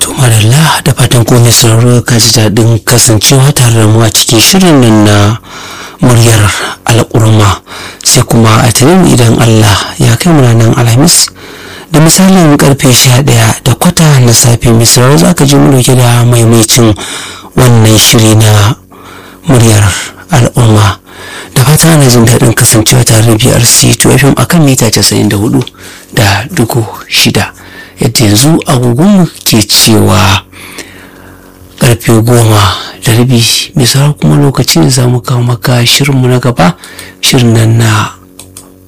Tumarilla da fatan komai sauraro ka ji daɗin kasancewa tare da mu a cikin shirin nan na muryar al'urma sai kuma a tunan idan Allah ya kai mu nan alhamis da misalin karfe sha ɗaya da kwata na safe mai sauraro za ka ji mu dauke da maimacin wannan shiri na muryar al'umma da fata na jin daɗin kasancewa tare da BRC 2 FM akan mita 94 da dugu shida yadda yanzu agogonmu ke cewa karfe goma da rabi mai sauran kuma lokacin za mu kawo maka shirinmu na gaba shirin nan na